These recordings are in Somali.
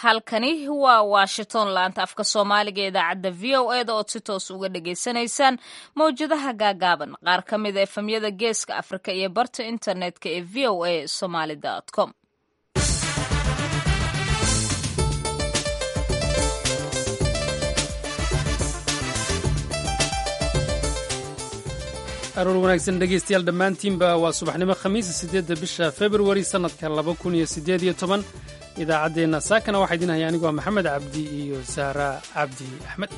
halkani waa washington laanta afka soomaaliga ee idaacadda v o eda ood si toos uga dhagaysanaysaan mawjadaha gaagaaban qaar ka mid a efemyada geeska afrika iyo barta internetka ee v o a somaly com aroor wanaagsan dhegaystayaal dhammaantiinba waa subaxnimo khamiisa siddeedda bisha februari sannadka laba kun iyo siddeed iyo toban idaacaddeenna saakana waxaa idin haya anigoo maxamed cabdi iyo sahra cabdi axmed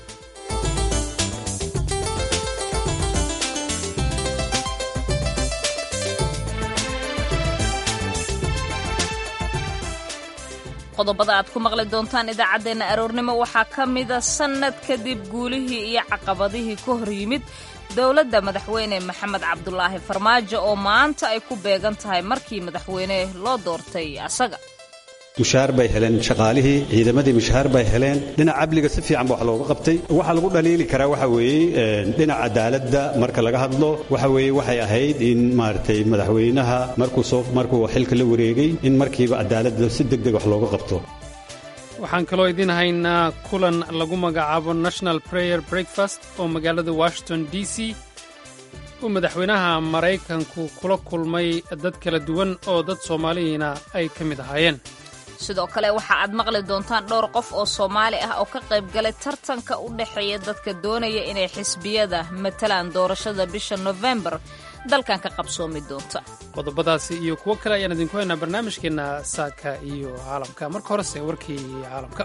qodobada aad ku maqli doontaan idaacaddeenna aroornimo waxaa ka mida sannad kadib guulihii iyo caqabadihii ka hor yimid dowladda madaxweyne maxamed cabdulaahi farmaajo oo maanta ay ku beegan tahay markii madaxweyne loo doortay asaga mushaar bay heleen shaqaalihii ciidamadii mushaar bay heleen dhinaca amniga si fiican ba wax looga qabtay waxaa lagu dhaliili karaa waxa weeye dhinaca cadaaladda marka laga hadlo waxa weeye waxay ahayd in maaragtay madaxweynaha markuu soo markuu xilka la wareegay in markiiba cadaaladda si deg deg wax looga qabto waxaan kaloo idiin haynaa kulan lagu magacaabo national prayer breakfast oo magaalada washington d c uu madaxweynaha maraykanku kula kulmay dad kala duwan oo dad soomaaliyiina ay ka mid ahaayeen sidoo kale waxa aad maqli doontaan dhowr qof oo soomaali ah oo ka qayb galay tartanka u dhexeeya dadka doonaya inay xisbiyada matalaan doorashada bisha nofembar dalkan ka qabsoomi doonta qodobadaasi iyo kuwo kale ayaan idinku haynaa barnaamijkeenna saaka iyo caalamka marka horese warkii caalamka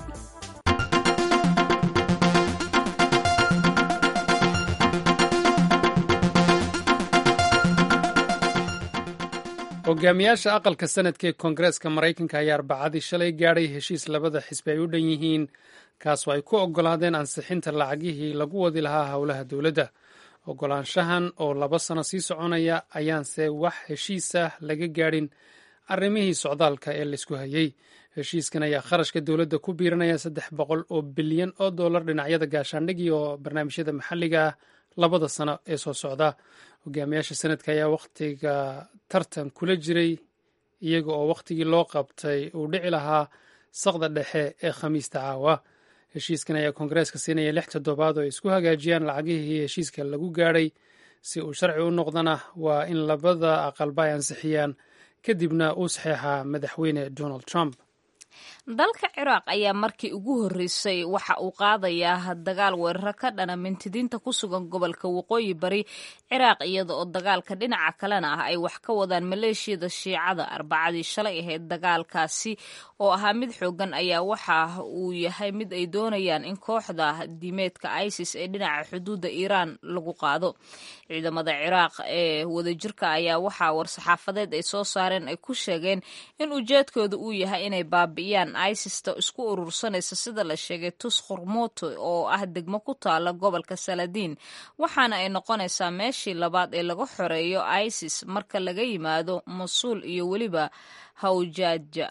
hogaamiyaasha aqalka sanadka ee koongareeska maraykanka ayaa arbacadii shalay gaadhay heshiis labada xisbi ay u dhan yihiin kaasoo ay ku oggolaadeen ansixinta lacagihii lagu wadi lahaa howlaha dowladda oggolaanshahan oo laba sano sii soconaya ayaanse wax heshiisah laga gaadhin arrimihii socdaalka ee laysku hayey heshiiskan ayaa kharashka dowladda ku biiranaya saddex boqol oo bilyan oo dollar dhinacyada gaashaandhigii oo barnaamijyada maxalliga ah labada sano ee soo socda hogaamiyaasha sanadka ayaa wakhtiga tartan kula jiray iyaga oo wakhtigii loo qabtay uu dhici lahaa saqda dhexe ee khamiista caawa heshiiskan ayaa koongareeska siinaya lix toddobaad oo ay isku hagaajiyaan lacagihii heshiiska lagu gaadhay si uu sharci u noqdana waa in labada aqalba ay ansixiyaan kadibna uu saxeexaa madaxweyne donald trump dalka ciraaq ayaa markii ugu horreysay waxa uu qaadayaa dagaal weeraro ka dhana mintidiinta ku sugan gobolka waqooyi bari ciraaq iyada oo dagaalka dhinaca kalena ah ay wax ka wadaan maleeshiyada shiicada arbacadii shalay ahayd dagaalkaasi oo ahaa mid xoogan ayaa waxa uu yahay mid ay doonayaan in kooxda diimeedka isis ee dhinaca xuduudda iiraan lagu qaado ciidamada ciraaq ee wadajirka ayaa waxaa war-saxaafadeed ay soo saareen ay ku sheegeen in ujeedkooda uu yahay inay baabi'iyaan isista isku urursanaysa sida la sheegay tus khurmuto oo ah degmo ku taala gobolka saladiin waxaana ay noqonaysaa meeshii labaad ee laga xoreeyo isis marka laga yimaado masuul iyo weliba hawjaaja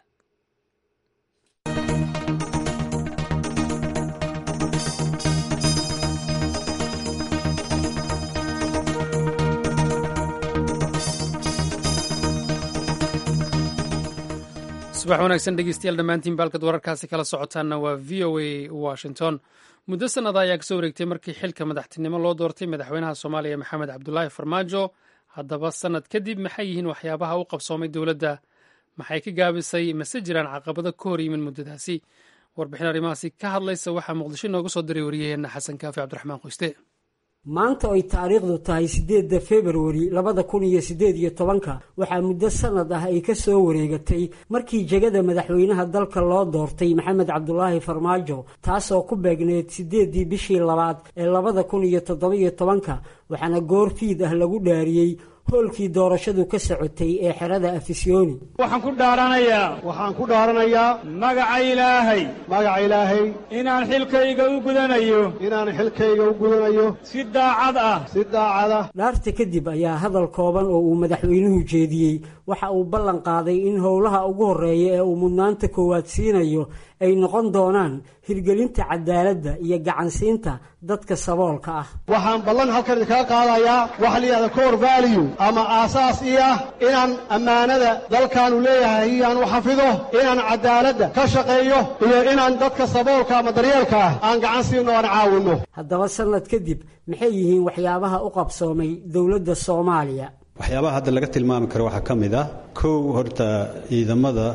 subax wanaagsan dhegeystayaal dhammaantiin baalkad wararkaasi kala socotaanna waa v o a washington muddo sannada ayaa kasoo wareegtay markii xilka madaxtinimo loo doortay madaxweynaha soomaaliya maxamed cabdulaahi farmaajo haddaba sannad kadib maxay yihiin waxyaabaha u qabsoomay dowladda maxay ka gaabisay mase jiraan caqabado ka hor yimin muddadaasi warbixin arrimahaasi ka hadlaysa waxaa muqdisho inooga soo diray wariyaheenna xasan kaafi cabdiraxmaan qoyste maanta ay taariikhdu tahay siddeedda februari labada kun iyo siddeed iyo tobanka waxaa muddo sannad ah ay ka soo wareegatay markii jegada madaxweynaha dalka loo doortay maxamed cabdulaahi farmaajo taasoo ku beegneyd siddeeddii bishii labaad ee labada kun iyo toddoba-iyo tobanka waxaana goor fiid ah lagu dhaariyey hoolkii doorashadu ka socotay ee xerada afisyooni waxaan ku dhaaranayaa waxaan ku dhaaranayaa magaca ilaahay magaca ilaahay inaan xilkayga u gudanayo inaan xilkayga u gudanayo si daacad ah si daacad ah dhaarta kadib ayaa hadal kooban oo uu madaxweynuhu jeediyey waxa uu ballan qaaday in howlaha ugu horreeya ee uu mudnaanta koowaad siinayo ay noqon doonaan hirgelinta cadaaladda iyo gacansiinta dadka saboolka ah waxaan ballan halkan idinkaga qaadayaa waxa la yidhahda core value ama aasaas ii ah inaan ammaanada dalkaanu leeyahay iyaan u xafido inaan caddaaladda ka shaqeeyo iyo inaan dadka saboolka ama daryeelka ah aan gacan siino aan caawinno haddaba sannad kadib maxay yihiin waxyaabaha u qabsoomay dowladda soomaaliya waxyaabaha hadda laga tilmaami karo waxaa ka mid ah kow horta ciidamada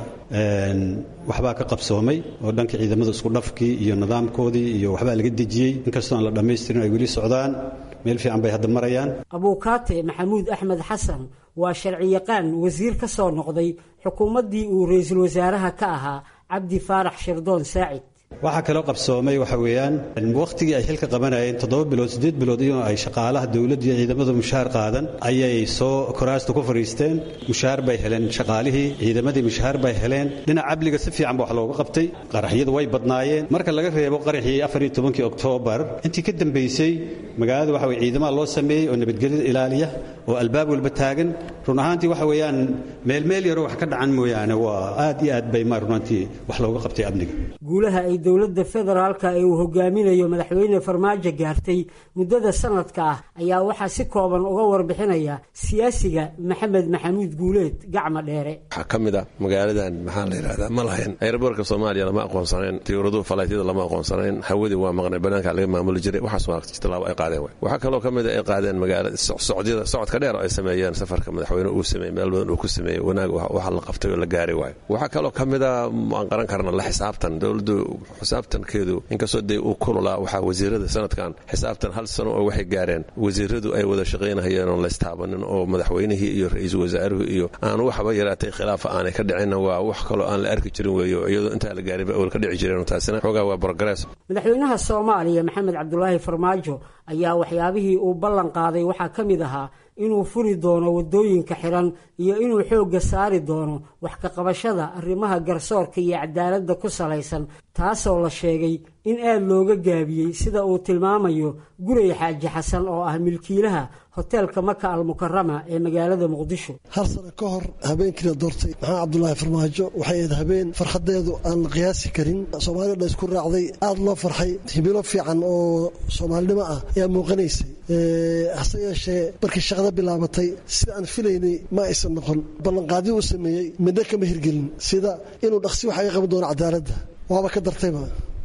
waxbaa ka qabsoomay oo dhanka ciidamada isku dhafkii iyo nidaamkoodii iyo waxbaa laga dejiyey inkastoo aan la dhammaystirin ay weli socdaan meel fiican bay hadda marayaan abuukaate maxamuud axmed xasan waa sharciyaqaan wasiir ka soo noqday xukuumaddii uu ra-iisul wasaaraha ka ahaa cabdi faarax shirdoon saacid waxaa kaloo qabsoomay waxa weeyaan wakhtigii ay xilka qabanayeen toddoba bilood siddeed bilood iyadoo ay shaqaalaha dowladda iyo ciidamadu mushaar qaadan ayay soo koraasta ku fadhiisteen mushaar bay heleen shaqaalihii ciidamadii mushaar bay heleen dhinac cabliga si fiican ba wax looga qabtay qaraxyadu way badnaayeen marka laga reebo qaraxii afariyo tobankii oktoobar intii ka dambaysay magaalada waxa weye ciidamaha loo sameeyey oo nabadgelyada ilaaliya oo albaab walba taagan run ahaantii waxa weeyaan meelmeel yaroo wax ka dhacan mooyaane waa aad iyo aad bay ma runaantii wax looga qabtay amniga guulaha ay dowladda federaalka ee uu hogaaminayo madaxweyne farmaajo gaartay muddada sanadka ah ayaa waxaa si kooban uga warbixinaya siyaasiga maxamed maxamuud guuleed gacma dheere waxaa ka mid a magaaladan maxaa la yidhahdaa ma lahayn aeroboortka soomaaliya lama aqoonsanayn tiyuuraduhu falaytyada lama aqoonsanayn hawadii waa maqnay banaanka laga maamuli jiray waxaas waa tilaabo ay qaadeen way waxaa kaloo ka mid a ay qaadeen magaala socdyada socodka dheer oo ay sameeyeen safarka madaxweyne uu sameeyey meel badan uu ku sameeyey wanaag waxa la qabtay oo la gaari waayo waxaa kaloo ka mid a aan qaran karna la xisaabtan dowladdu xisaabtankeedu inkastoo dee uu kululaa waxaa wasiirada sanadkan xisaabtan hal sano oo waxay gaareen wasiiradu ay wada shaqaynahayeen oon laystaabanin oo madaxweynihii iyo ra-iisul wasaaruhu iyo aan waxba yaraatay khilaafa aanay ka dhicinna waa wax kaloo aan la arki jirin weeyo iyadoo intaa la gaarinba awal ka dhici jireen taasina xoogaa waa progress madaxweynaha soomaaliya maxamed cabdulaahi farmaajo ayaa waxyaabihii uu ballan qaaday waxaa ka mid ahaa inuu furi doono waddooyinka xiran iyo inuu xoogga saari doono wax ka qabashada arrimaha garsoorka iyo cadaaladda ku salaysan taasoo la sheegay in aad looga gaabiyey sida uu tilmaamayo guray xaaji xasan oo ah milkiilaha hoteelka maka almukarama ee magaalada muqdisho hal sano ka hor habeenkiina doortay maxamed cabdulaahi farmaajo waxay ahayd habeen farxadeedu aan la qiyaasi karin soomaalida dhan isku raacday aada loo farxay hibilo fiican oo soomaalinimo ah ayaa muuqanaysay hase yeeshee markii shaqada bilaabatay sida aan filaynay ma aysan noqon ballanqaadii uu sameeyey midna kama hirgelin sida inuu dhaqsi wax aga qaban doono cadaaladda waaba ka dartayba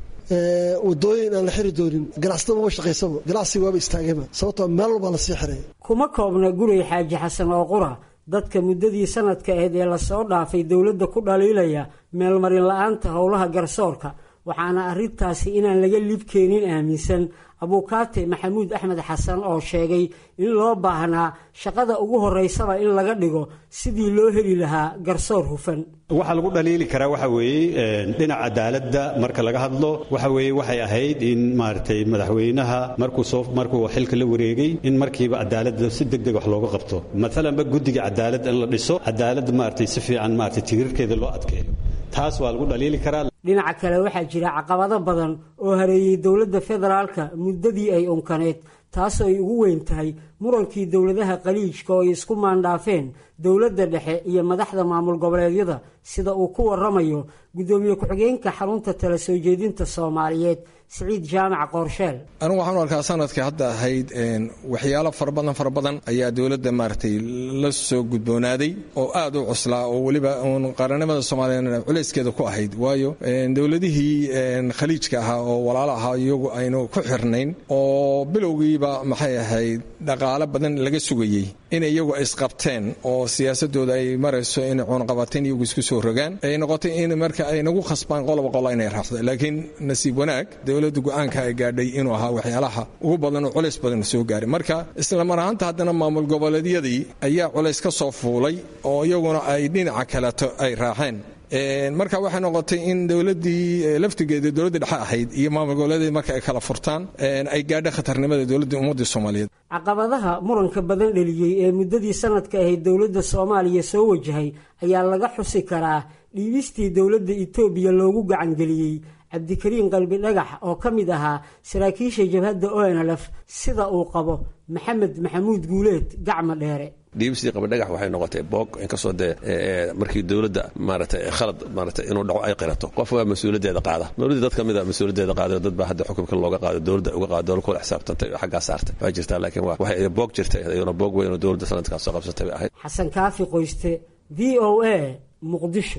wadooyin aan la xiri doonin ganacsada maba shaqaysaba ganacsiga waaba istaagayba sababtoo meel walbaa la sii xiray kuma koobna guray xaaji xasan oo qura dadka muddadii sanadka ahayd ee lasoo dhaafay dowladda ku dhaliilaya meelmarin la-aanta howlaha garsoorka waxaana arrintaasi inaan laga liibkeenin aaminsan abuukaate maxamuud axmed xasan oo sheegay in loo baahnaa shaqada ugu horeysaba in laga dhigo sidii loo heli lahaa garsoor hufan waxaa lagu dhaliili karaa waxa weeye dhinaca cadaaladda marka laga hadlo waxa weeye waxay ahayd in maaragtay madaxweynaha markuu soo markuu xilka la wareegay in markiiba cadaaladda si degdeg wax looga qabto maalanba guddiga cadaaladda in la dhiso cadaaladda maaragtay si fiican maaragtay tirirkeeda loo adkeeyo taas waa lagu dhaliili karaa dhinaca kale waxaa jira caqabado badan oo hareeyey dowladda federaalka muddadii ay unkaneed taasoo ay ugu weyn tahay murankii dowladaha qaliijka oo ay isku maandhaafeen dowladda dhexe iyo madaxda maamul goboleedyada sida uu ku waramayo guddoomiye ku-xigeenka xarunta tala soo jeedinta soomaaliyeed siciid jaamac qoorsheel anigu waxaan u arkaa sanadkai hadda ahayd waxyaalo fara badan fara badan ayaa dowladda maaragtay la soo gudboonaaday oo aad u cuslaa oo weliba uun qaranimada soomaaliyeed culayskeeda ku ahayd waayo dowladihii khaliijka ahaa oo walaalo ahaa iyagu aynu ku xirnayn oo bilowgiiba maxay ahayd dhaqaale badan laga sugayey in iyagu isqabteen oo siyaasadooda ay marayso inay cuunqabateen iyagu isku soo rogaan ay noqotay in marka ay nagu khasbaan qoloba qola inay raacdo laakiin nasiib wanaag dowladda go-aanka ay gaadhay inuu ahaa waxyaalaha ugu badan oo culays badan soo gaaray marka isla mar ahaanta haddana maamul goboleedyadii ayaa culays ka soo fuulay oo iyaguna ay dhinaca kaleto ay raaceen marka waxay noqotay in dowladii laftigeeda dowladda dhexe ahayd iyo maamul goboleedyadii marka ay kala furtaan ay gaadha khatarnimada dowladda ummadda soomaaliyeed caqabadaha muranka badan dheliyey ee muddadii sanadka ahayd dowladda soomaaliya soo wajahay ayaa laga xusi karaa dhiibistii dowladda etoobiya loogu gacangeliyey cabdikariin qalbi dhagax oo ka mid ahaa saraakiisha jabhadda onlf sida uu qabo maxamed maxamuud guuleed gacma dheere dhiibisii qabadhagax waxay noqotay boog inkastoo dee markii dowladda maaragtay khalad maaragtay inuu dhaco ay qirato qof waa mas-uuliyaddeeda qaada dowladda dad ka mid a mas-uuliyaddeeda qaada dad baa hadda xukunka looga qaado dowladda uga qaado dowlad kula xisaabtantay oo xaggaa saartay waa jirtaa laakiin waa waxay boog jirtay iyaduna boog weyn oo dowladda sanadkaas soo qabsatay bay ahayd xasan kaafi qoyste v o a muqdisho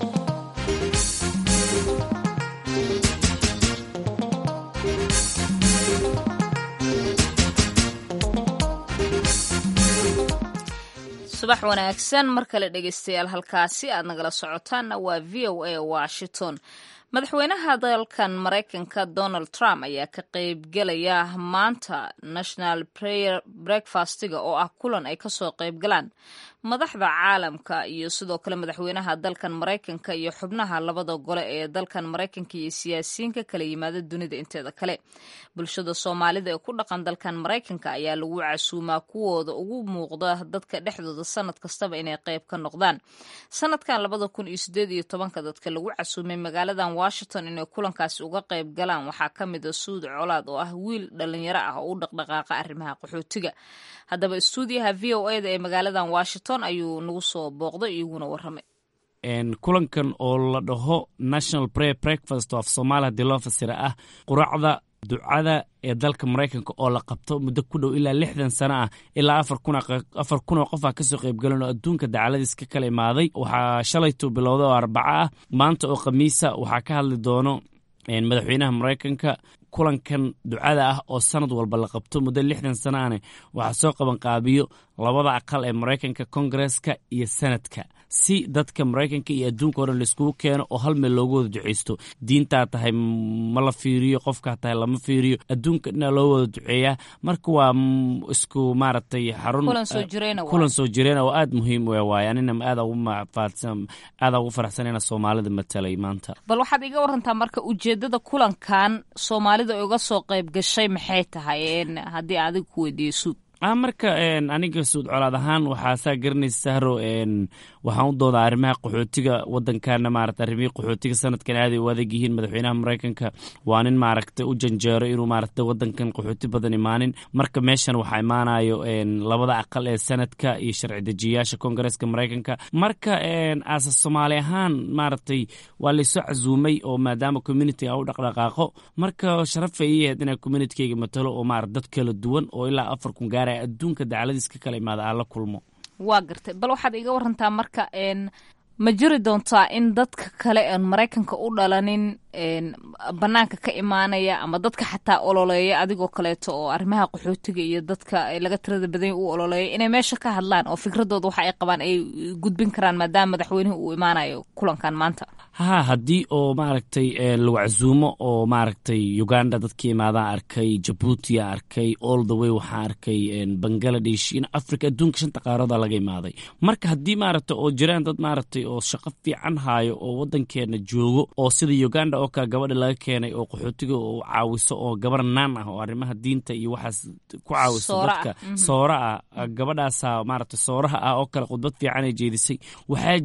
subax wanaagsan mar kale dhegeystayaal halkaasi aad nagala socotaanna waa v o a washington madaxweynaha dalkan maraykanka donald trump ayaa ka qeybgelaya maanta national prayer breakfastiga oo ah kulan ay kasoo qeybgalaan madaxda caalamka iyo sidoo kale madaxweynaha dalkan maraykanka iyo xubnaha labada gole ee dalkan maraykanka iyo siyaasiyiinka kala yimaada dunida inteeda kale bulshada soomaalida ee ku dhaqan dalkan maraykanka ayaa lagu casuumaa kuwooda ugu muuqda dadka dhexdooda sanad kastaba inay qeyb ka noqdaan sanadkan labada kun iyo sideed iyo tobanka dadka lagu casuumay magaaladan washington inay kulankaasi uga qeyb galaan waxaa ka mid a suud colaad oo ah wiil dhalinyaro ah oo u dhaqdhaqaaqa arrimaha qaxootiga haddaba stuudiyaha v o eda ee magaaladan washington ayuu nagu soo booqday iyaguna waramay kulankan oo la dhaho national prayer breakfast of somalia hadii loo fasira ah quraacda ducada ee dalka maraykanka oo la qabto muddo ku dhow ilaa lixdan sano ah ilaa afar kun oo qof ah kasoo qaybgalan oo adduunka dacaladiis ka kala imaaday waxaa shalaytuu bilowda oo arbaco ah maanta oo khamiisa waxaa ka hadli doono madaxweynaha maraykanka kulankan ducada ah oo sanad walba la qabto muddo lixdan sano ane waxaa soo qabanqaabiyo labada aqal ee maraykanka kongareska iyo senadka si dadka maraykanka iyo adduunka o dhan laiskugu keeno oo hal meel loogu wada duceysto diintaa tahay ma la fiiriyo qofkaa tahay lama fiiriyo adduunka dhinaa loo wada duceeyaa marka waa isku maaragtay xarun kulan soo jireen oo aada muhiim u waaye anina aada ugu faraxsan ina soomaalida matalay maanta bal waxaad iga warantaa marka ujeedada kulankan soomaalida uga soo qayb gashay maxay tahay haddii adiga ku weydiiyo suud marka aniga suud colaad ahaan waxaa saa garanaysa sahro waxaan u doodaa arrimaha qaxootiga wadankana maarata arrimihii qaxootiga sanadkan aaday u adag yihiin madaxweynaha maraykanka waa nin maaragta u janjeero inuu maaragta wadankan qaxooti badan imaanin marka meeshan waxaa imaanayo labada aqal ee sanadka iyo sharci dejiyayaasha kongareska maraykanka marka aasa soomaali ahaan maaragtay waa laysoo casuumay oo maadaama communitiga u dhaqdhaqaaqo marka sharafay ii ahayd inaa communitikeyga matalo oo maarata dad kala duwan oo ilaa afar kun gaara adduunka dacaladiis ka kala imaada aan la kulmo waa gartay bal waxaad iga warantaa marka ma jiri doontaa in dadka kale aan maraykanka u dhalanin banaanka ka imaanaya ama dadka xataa ololeeya adigoo kaleeto oo arrimaha qaxootiga iyo dadka laga tirada badanya u ololeeya inay meesha ka hadlaan oo fikradooda waxa ay qabaan ay gudbin karaan maadaama madaxweynuhu uu imaanayo kulankan maanta ha haddii oo maaragtay lagu casuumo oo maaragtay uganda dadkii imaadaan arkay jabuutia arkay all the way waxaa arkay bangaladesh in africa adduunka shanta qaarooda laga imaaday marka haddii maaragta oo jiraan dad maaragtay oo shaqo fiican haayo oo wadankeena joogo oo sida uganda oo kale gabadha laga keenay oo qaxootiga oo caawiso oo gabar naan ah oo arrimaha diinta iyo waxaas ku caawiso dadka soora ah gabadhaasa maaragta sooraha ah oo kale khudbad fiican ay jeedisay waxaa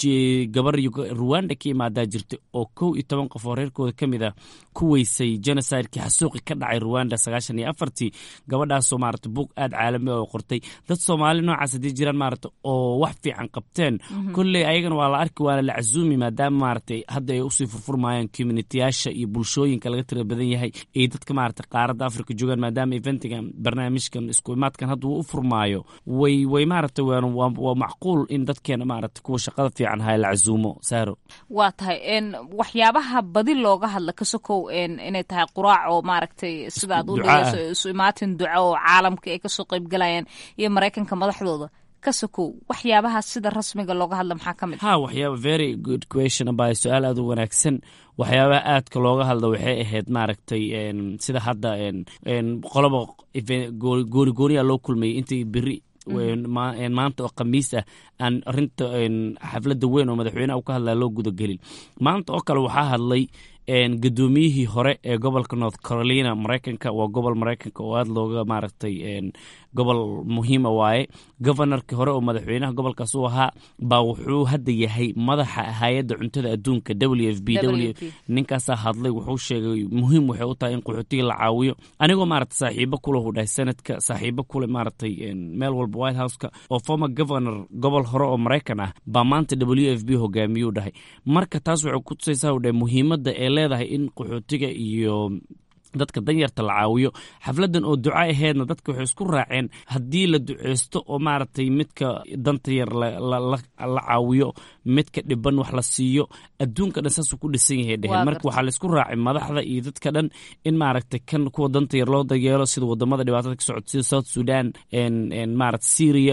gabar ruwanda ka imaadaa jirta oo kow iyo toban qof oo reerkooda ka mid ah ku weysay genocidekii xasuuqi ka dhacay ruwanda sagaashan iyo afartii gabadhaasoo maarata buug aada caalami oo qortay dad soomaali noocaas haddii jiraan maarata oo wax fiican qabteen kolley ayagana waa la arki waana la casuumi maadaama maarata hadda ay usii furfurmayaan communitiyaasha iyo bulshooyinka laga tira badan yahay ay dadka maarata qaaradda africa joogaan maadaama eventigan barnaamijkan isku imaadkan hadda uu u furmaayo way way maarata waa macquul in dadkeena maarata kuwa shaqada fiican waa tahay waxyaabaha badi looga hadla kasokow inay tahay quraac oo maaragtay sidaad u dhigeyso isu imaatin duco oo caalamka ay kasoo qeybgalayaan iyo maraykanka madaxdooda kasokow waxyaabaha sida rasmiga looga hadla maxaa ka mid ha waxyaaba very good question aba su-aal aad u wanaagsan waxyaabaha aadka looga hadla waxay ahayd maaragtay sida hadda qoloba gooni gooniya loo kulmayay intii beri maanta oo khamiis ah aan arinta xafladda weyn oo madaxweyneha u ka hadlaa loo gudagelin maanta oo kale waxaa hadlay gudoomiyihii hore ee gobolka north carolina maraykanka waa gobol maraykanka oo aada looga maaragtay gobol muhiima waaye governorkii hore oo madaxweynaha gobolkaas u ahaa baa wuxuu hadda yahay madaxa hay-adda cuntada adduunka w f b ninkaasaa hadlay wuxuu sheegay muhiim waxay u tahay in qaxootiga la caawiyo anigoo maarata saaxiibo kule hu dhahay sanadka saaxiibo kule maaragtay meel walba white houseka oo former governor gobol hore oo maraykan ah baa maanta w f b hogaamiyuu dhahay marka taas waxay ku tusaysaa u dhahay muhiimadda ee leedahay in qaxootiga iyo dadka danyarta la caawiyo xafladan oo duca aheedna dadka waxay isku raaceen haddii la duceysto oo maaragtay midka danta yar la caawiyo midka dhiban wax la siiyo adduunka dhan saasuu ku dhisan yahay dheheen marka waxaa laisku raacay madaxda iyo dadka dhan in maaragtay kan kuwa danta yar loo dayeelo sida wadamada dhibaatada ka socota sida south sudan maarata syria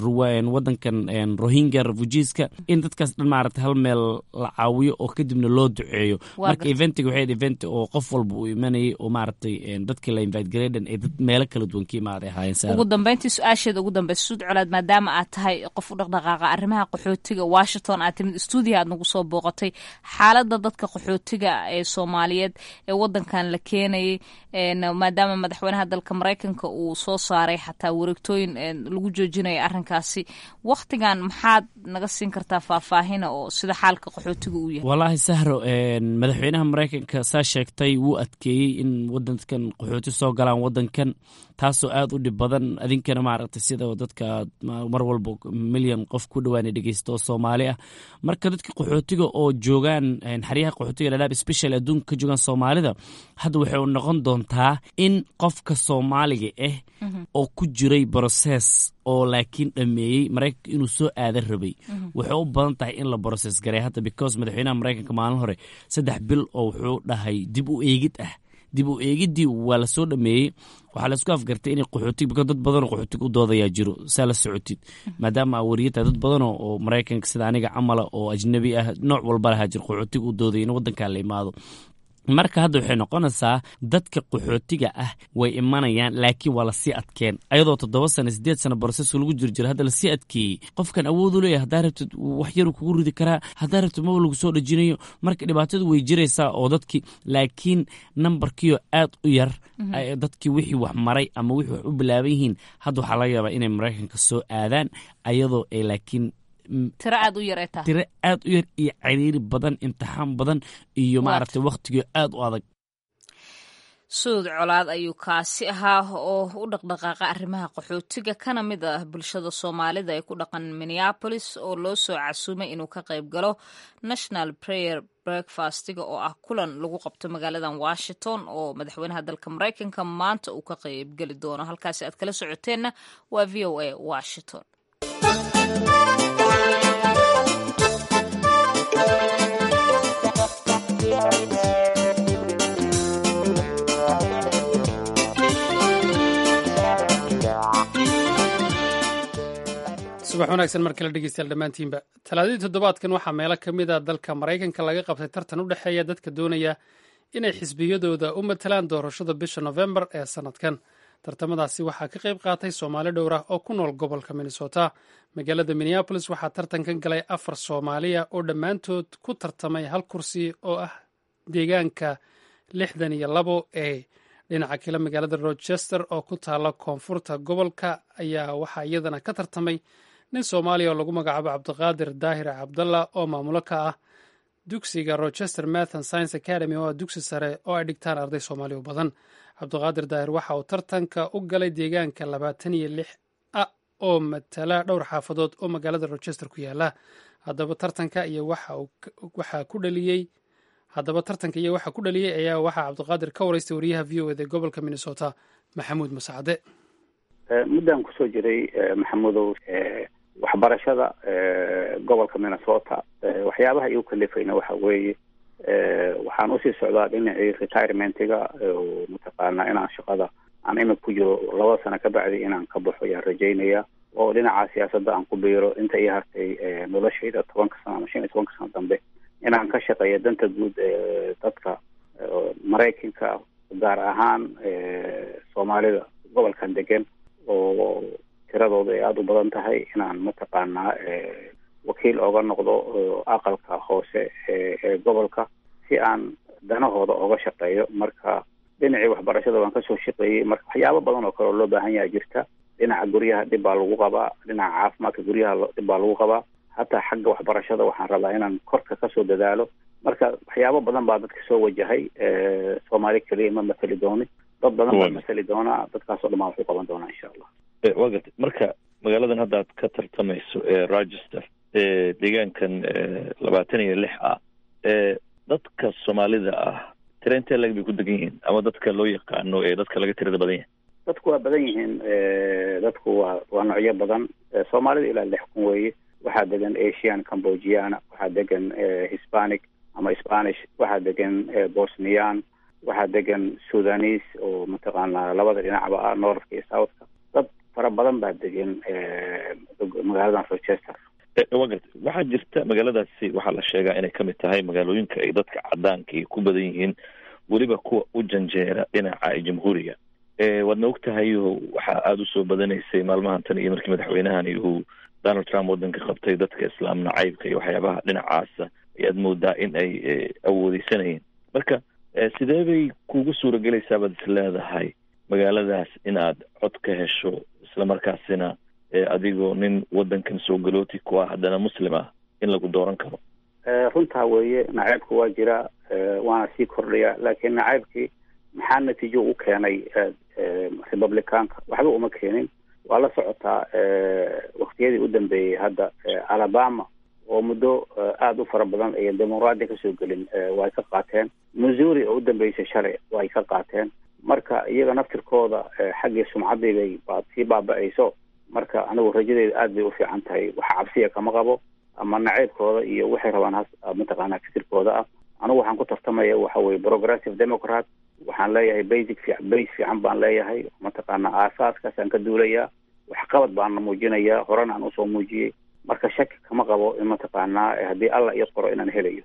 wadankan rohingya refugeeska in dadkaas dhan maaragtay hal meel la caawiyo oo kadibna loo duceeyo marka eventiga waxay event oo qof walba uu imanayay oo maaragtay dadkii la invite gareydhan ee dad meelo kala duwan ka imaaday ahaayeen ugu dambeyntii su-aasheeda ugu dambeysa suud colaad maadaama aad tahay qof u dhaqdhaqaaqa arrimaha qaxootiga washington aad timid stuudiya aad nagu soo booqatay xaaladda dadka qaxootiga ee soomaaliyeed ee wadankan la keenayay maadaama madaxweynaha dalka maraykanka uu soo saaray xataa wareegtooyin lagu joojinayo arrinkaasi waktigan maxaad naga siin kartaa faahfaahina oo sida xaalka qaxootiga uu yahay wallaahi sahro madaxweynaha maraykanka saa sheegtay wuu adkeeyey in wadankan qaxooti soo galaan wadankan taasoo aad u dhib badan adinkana maaragtay sida dadka mar walba milyan qof ku dhawaana dhegeysta oo soomaali ah marka dadka qaxootiga oo joogaan xeryaha qaxootiga dhadhaab special adduunka ka joogaan soomaalida hadda waxay noqon doontaa in qofka soomaaliga ah oo ku jiray broses oo laakiin dhameeyey maraykanka inuu soo aadan rabay waxay u badan tahay in la broses garay hadda because madaxweynaha maraykanka maalin hore saddex bil oo wuxuu dhahay dib u eegid ah dib u eegiddii waa la soo dhameeyey waxaa laisku afgartay inay qaxootig bika dad badanoo qaxootig u doodayaa jiro saa la socotid maadaama aa wariyatahay dad badanoo oo maraykanka sida aniga camala oo ajnabi ah nooc walba lahaa jiro qaxootig u doodaya in waddankaa la imaado marka hadda waxay noqonaysaa dadka qaxootiga ah way imanayaan laakiin waa lasii adkeen ayadoo toddoba sano sideed sano brosesu lagu jir jira hadda lasii adkeeyey qofkan awoodu leeyahy haddaa rabtid wax yaru kugu ridi karaa haddaa rabtid maba lagu soo dhajinayo marka dhibaatadu way jiraysaa oo dadkii laakiin nambarkiioo aad u yar dadkii wixii wax maray ama wixii wax u bilaaban yihiin hadda waxaa laga yaabaa inay maraykanka soo aadaan ayadoo ay laakiin tiro aad u yar ee tahay tiro aad u yar iyo ciriiri badan imtixaan badan iyo maaragtay wakhtigii aad u adag suud colaad ayuu kaasi ahaa oo u dhaqdhaqaaqa arrimaha qaxootiga kana mid ah bulshada soomaalida ee ku dhaqan minneapolis oo loo soo casuumay inuu ka qayb galo national prayer breakfastiga oo ah kulan lagu qabto magaaladan washington oo madaxweynaha dalka maraykanka maanta uu ka qaybgeli doono halkaasi aad kala socoteenna waa v o a washington subax wanaagsan mar kale dhegeystayaal dhammaantiinba talaadadii toddobaadkan waxaa meelo ka mid a dalka maraykanka laga qabtay tartan u dhexeeya dadka doonaya inay xisbiyadooda u matalaan doorashada bisha nofembar ee sannadkan tartamadaasi waxaa ka qayb qaatay soomaali dhowr ah oo ku nool gobolka minnesota magaalada minneabolis waxaa tartankan galay afar soomaaliya oo dhammaantood ku tartamay hal kursi oo ah deegaanka lixdan iyo labo ee dhinaca kale magaalada rochester oo ku taala koonfurta gobolka ayaa waxaa iyadana ka tartamay nin soomaaliya oo lagu magacaabo cabdiqaadir daahir cabdalla oo maamulo ka ah dugsiga rochester mathan science academy oo ah dugsi sare oo ay dhigtaan arday soomaali u badan cabdiqaadir daahir waxa uu tartanka u galay deegaanka labaatan iyo lix a oo matala dhowr xaafadood oo magaalada rochester ku yaala haddaba tartanka iyo waxaa ku dhaliyey haddaba tartanka iyo waxa ku dhaliyey ayaa waxaa cabdiqaadir ka waraystay wariyaha v o ed ee gobolka minnesota maxamuud masacde muddaan kusoo jiray maxamudow waxbarashada gobolka minnesota waxyaabaha igu kalifayna waxa weeye waxaan usii socdaa dhinacii retirementiga mataqaanaa inaan shaqada aan imika ku jiro laba sano ka bacdi inaan ka baxo ayaan rajaynaya oo dhinaca siyaasadda aan ku biiro inta ii hartay noloshayda tobanka sano ama shan iyo tobanka sano dambe inaan ka shaqeeyo danta guud ee dadka maraykanka gaar ahaan soomaalida gobolkan degan oo tiradooda ay aada u badan tahay inaan mataqaanaa wakiil ooga noqdo aqalka hoose ee gobolka si aan danahooda ooga shaqeeyo marka dhinacii waxbarashada waan kasoo shaqeeyey marka waxyaabo badan oo kale oo loo baahan yaha jirta dhinaca guryaha dhib baa lagu qabaa dhinaca caafimaadka guryaha dhib baa lagu qabaa hataa xagga waxbarashada waxaan rabaa inaan korka kasoo dadaalo marka waxyaabo badan baa dadka soo wajahay soomaali keliya ma mateli dooni dad badan baa mateli doonaa dadkaasoo dhan baan wax u qaban doonaa insha allah waa gartay marka magaaladan hadda aad ka tartamayso ee rochester ee deegaankan labaatan iyo lix ah ee dadka soomaalida ah tira intee lag bay ku degan yihiin ama dadka loo yaqaano ee dadka laga tirada badan yahay dadku waa badan yihiin dadku waa waa noocyo badan soomaalida ilaa lix kun weeye waxaa degan asian cambogiana waxaa degan hispanic ama spanish waxaa degan bosnian waxaa degan sudanese oo mataqaanaa labada dhinacba ah northka iyo southka dad fara badan baa degan magaaladan rochester waa gartay waxaa jirta magaaladaasi waxaa la sheegaa inay kamid tahay magaalooyinka ay dadka cadaanka ay ku badan yihiin weliba kuwa u janjeera dhinaca jamhuuriga waadna og tahay waxaa aada usoo badanaysay maalmahan tan iyo markii madaxweynahani uu donald trump wadanka qabtay dadka islaam nacaybka iyo waxyaabaha dhinacaasa ayaad moodaa in ay awoodeysanayeen marka sidee bay kugu suuragelaysaa baad is leedahay magaaladaas inaad cod ka hesho islamarkaasina adigoo nin wadankan soo galooti ku ah haddana muslim ah in lagu dooran karo runtaa weeye nacaybka waa jira waana sii kordhaya laakiin nacaybkii maxaa natiijo u keenay republicaanka waxba uma keenin waa la socotaa waktiyadii u dambeeyey hadda alabama oo muddo aada u fara badan ayan dimuqraadiya kasoo gelin way ka qaateen missouri oo u dambeysay shalay way ka qaateen marka iyaga naftirkooda xaggii sumcaddii bay baad sii baaba-ayso marka anigu rajadeeda aad bay u fiican tahay wax cabsiya kama qabo ama naceybkooda iyo waxay rabaan has mataqaanaa fikirkooda ah anigu waxaan ku tartamaya waxa weye progressive democrat waxaan leeyahay basic fi base fiican baan leeyahay mataqaanaa aasaaskaasaan ka duulayaa waxqabad baana muujinayaa horena aan usoo muujiyey marka shaki kama qabo in mataqaanaa haddii alla ii qoro inaan helayo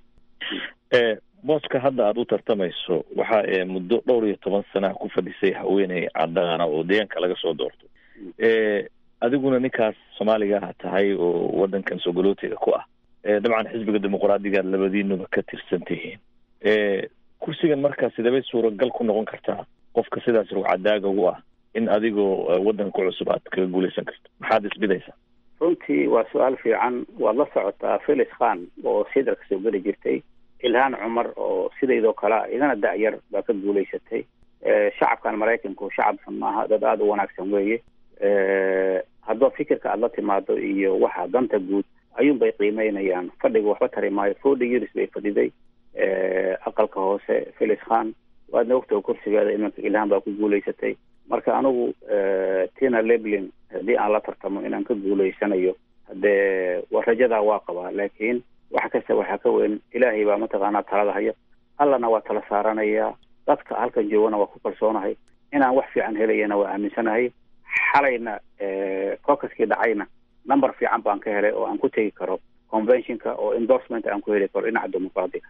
booska hadda aada u tartamayso waxa muddo dhowr iyo toban sana ku fadhisay haweeney cadaana oo deegaanka laga soo doorto adiguna ninkaas soomaaliga ah tahay oo wadankan soogalootega ku ah dabcan xisbiga dimuqraadigaad labadiinuba ka tirsan tihiin kursigan markaa sidebay suuragal ku noqon kartaa qofka sidaas rugcadaaga u ah in adigoo wadanka ku cusub aad kaga guuleysan karto maxaad isbidaysaa runtii waa su-aal fiican waad la socotaa felix khan oo sidar kasoo geli jirtay ilhaan cumar oo sidaydoo kalea idana da-yar baa ka guulaysatay shacabkan maraykanku shacab xun maaha dad aada u wanaagsan weeye haddaba fikirka aada la timaado iyo waxa danta guud ayuun bay qiimeynayaan fadhiga waxba tari maayo forty years bay fadhiday aqalka hoose felix khan waadna ogtaha kursigeeda iminka ilhaan baa ku guulaysatay marka anigu tina leblin haddii aan la tartamo inaan ka guulaysanayo haddee wa rajadaa waa qabaa laakiin wax kasta waxaa ka weyn ilaahay baa mataqaanaa talada haya allana waa tala saaranayaa dadka halkan joogana waa ku kalsoonahay inaan wax fiican helayana waa aaminsanahay xalayna cocaskii dhacayna number fiican baan ka helay oo aan ku tegi karo conventionka oo endorsement aan ku heli karo dhinaca dimuqraadiga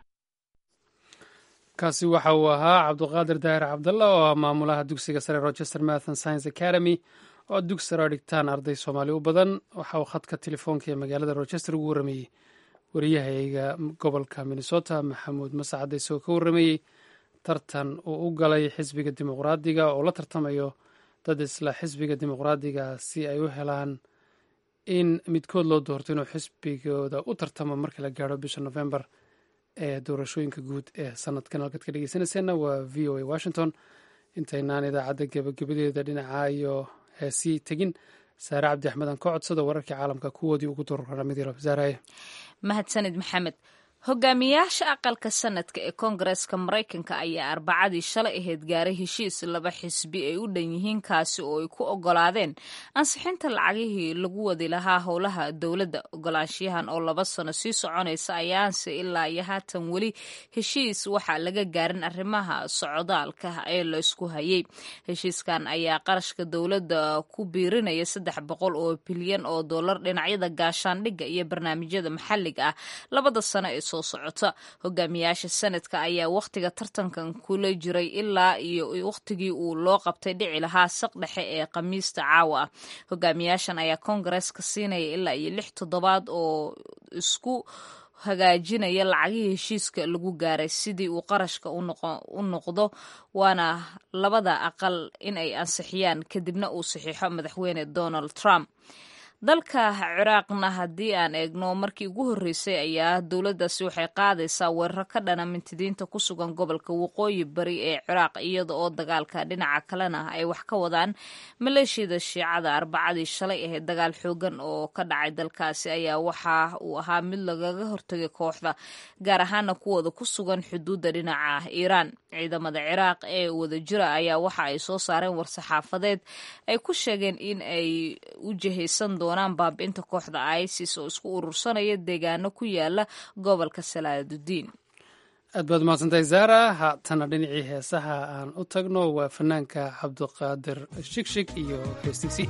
kaasi waxa uu ahaa cabduqaadir daahir cabdalla oo ah maamulaha dugsiga sare rochester mathon science academy oo dugsi sare dhigtaan arday soomaali u badan waxa uu khadka telefoonka ee magaalada rochester ugu warramayey wariyahayga gobolka minnesota maxamuud masacade isagoo ka warramayey tartan uu u galay xisbiga dimuqraadiga oo la tartamayo dad isla xisbiga dimuqraadiga si ay u helaan in midkood loo doorto inuu xisbigooda u tartamo marka la gaaro bisha november ee doorashooyinka guud ee sanadkan halkaad ka dhegeysanayseena waa v o a washington intaynaan idaacadda gebagabadeeda dhinaca iyo heesii tegin saare cabdi axmed aan ka codsada wararkii caalamka kuwoodii ugu doorramidii saaraye mahadsanid maxamed hogaamiyaasha aqalka sanadka ee koongareeska maraykanka ayaa arbacadii shalay ahayd gaaray heshiis laba xisbi ay u dhan yihiin kaasi oo ay ku ogolaadeen ansixinta lacagihii lagu wadi lahaa howlaha dowladda ogolaanshiyahan oo laba sano sii soconaysa ayaanse ilaa iyo haatan weli heshiis waxaa laga gaarin arrimaha socdaalka ee laysku hayay heshiiskan ayaa qarashka dowladda ku biirinaya saddex boqol oo bilyan oo dollar dhinacyada gaashaandhigga iyo barnaamijyada maxalliga ah labada sano ee soo socota hogaamiyaasha sanadka ayaa wakhtiga tartankan kula jiray ilaa iyo wakhtigii uu loo qabtay dhici lahaa saq dhexe ee khamiista caawa ah hogaamiyaashan ayaa koongareeska siinaya ilaa iyo lix toddobaad oo isku hagaajinaya lacagihii heshiiska lagu gaaray sidii uu qarashka u noqdo waana labada aqal in ay ansixiyaan kadibna uu saxiixo madaxweyne donald trump dalka ciraaqna haddii aan eegno markii ugu horreysay ayaa dowladdaasi waxay qaadaysaa weeraro ka dhana mintidiinta ku sugan gobolka waqooyi bari ee ciraaq iyada oo dagaalka dhinaca kalena ay wax ka wadaan maleeshiyada shiicada arbacadii shalay ahayd dagaal xoogan oo ka dhacay dalkaasi ayaa waxa uu ahaa mid lagaga hortagay kooxda gaar ahaana kuwooda ku sugan xuduudda dhinaca iiraan ciidamada ciraaq ee wadajira ayaa waxa ay soo saareen war-saxaafadeed ay ku sheegeen in ay u jihaysan doonaan baabi'inta kooxda isis oo isku urursanaya deegaano ku yaala gobolka salaadudiin aad baad mahadsantahay zaara haatana dhinacii heesaha aan u tagno waa fanaanka cabdiqaadir shigshig iyo heestiisii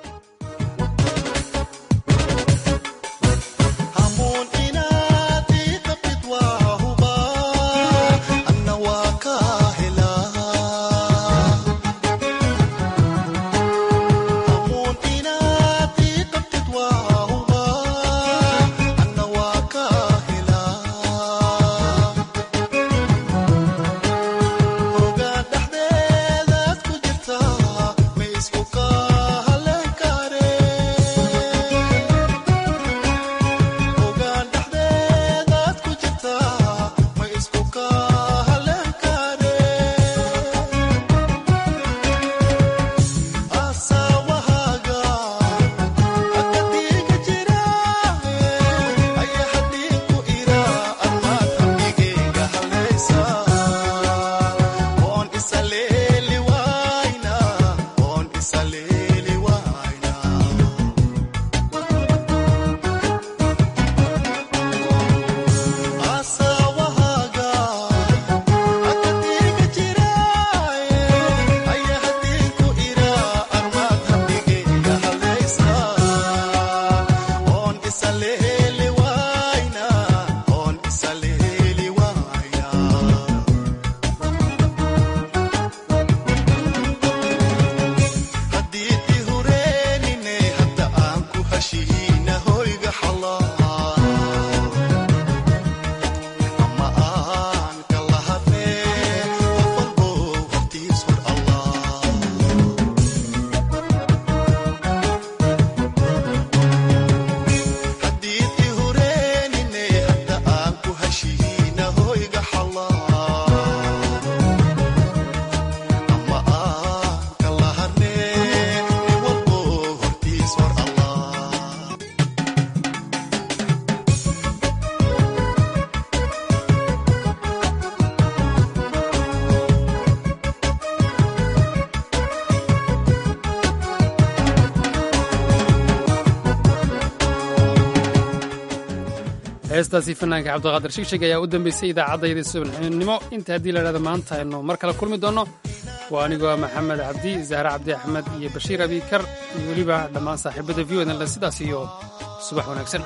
heestaasi fanaanka cabdiqaadir shigshig ayaa u dambeysay idaacaddayda subaxnimo inta haddii la dhahda maanta aynu mar kale kulmi doonno waa anigoo maxamed cabdi zahre cabdi axmed iyo bashiir abiikar iyo weliba dhammaan saaxiibada v odan sidaas iyo subax wanaagsan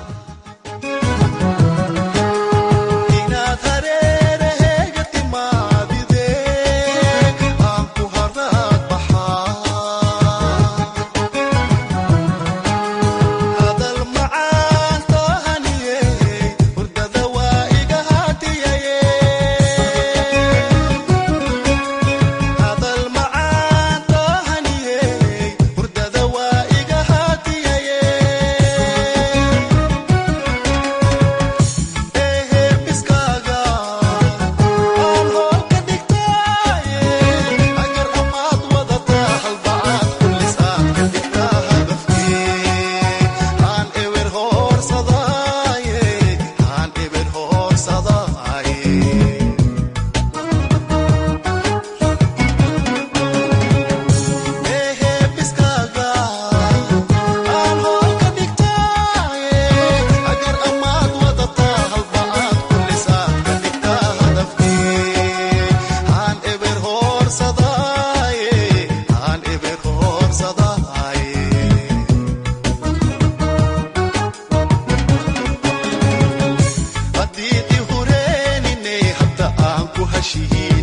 heshihiin